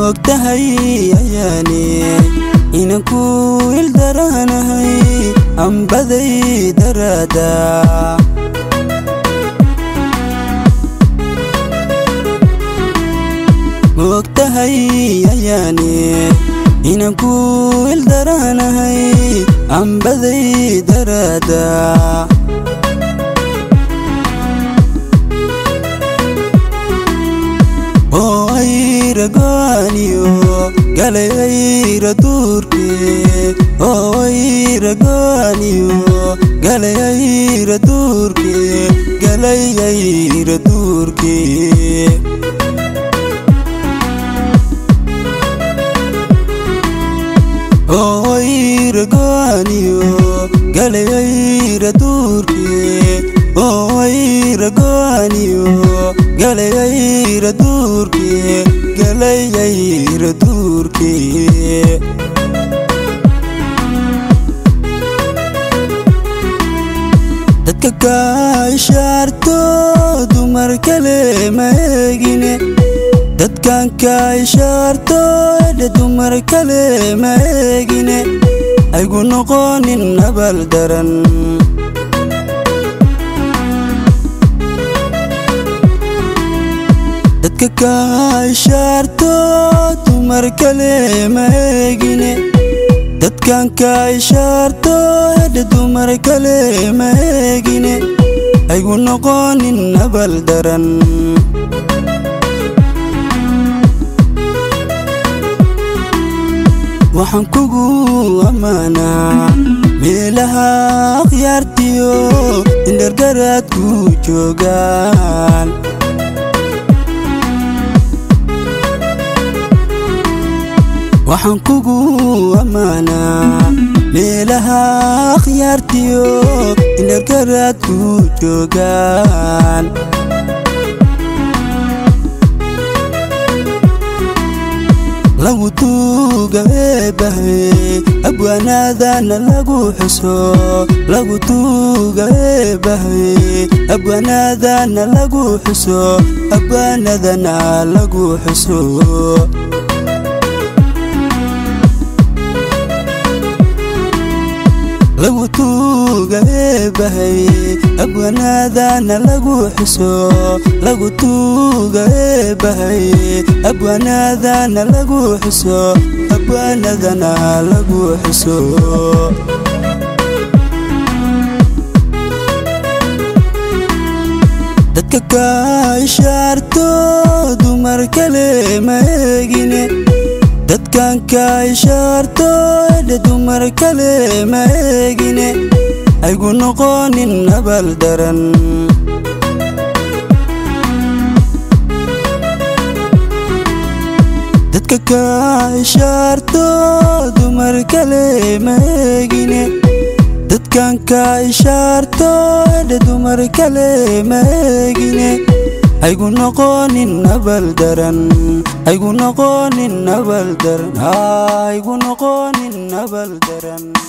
moogtahay ayaane inan ku ildaranahay ambaday daraada moogtahay ayaane inan ku ildaranahay ambaday daraada oo ayra goaniyo galay ayra duurkee oo ayra goaniyo galay ayra duurkee galay ayra duurkee oo ayra goaniyo galay ayra duurkee oo ayra goaniyo galay ayra duurkee galay ayra duurkee dadka kaa ishaarto dumar kale ma eegine dadkan kaa ishaarto edhe dumar kale ma eegine aygu noqonin nabal daran dadka kaa ishaarto dumar kale ma eegine dadkan kaa ishaarto edhe dumar kale ma eegine aygu noqonin nabal daran waxaan kugu ammaanaa meelaha akhyaartiyo indhargaraadku joogaan waxaan kugu ammaanaa meelaha akhyaartiyo indhargaraadku joogaan lagu tuuga eebahe abwaanaadana lagu xuso lagu tuuga eebahe abwaanaadana lagu xuso abwaanadana lagu xuso lagu tuuga eebahay abwaanaadana lagu xuso lagu tuuga eebahay abwaanaadana lagu xuso abwaanadana lagu xuso dadka kaa ishaarto dumar kale ma eegine dadkan kaa ishaarto edhe dumar kale ma eegine aygu noqonin nabal daran dadka kaa ishaarto dumar kale ma eegine dadkan kaa ishaarto edhe dumar kale ma eegine aygu noqonin nabal daran aygu noqonin nabal daran aygu noqonin nabal daran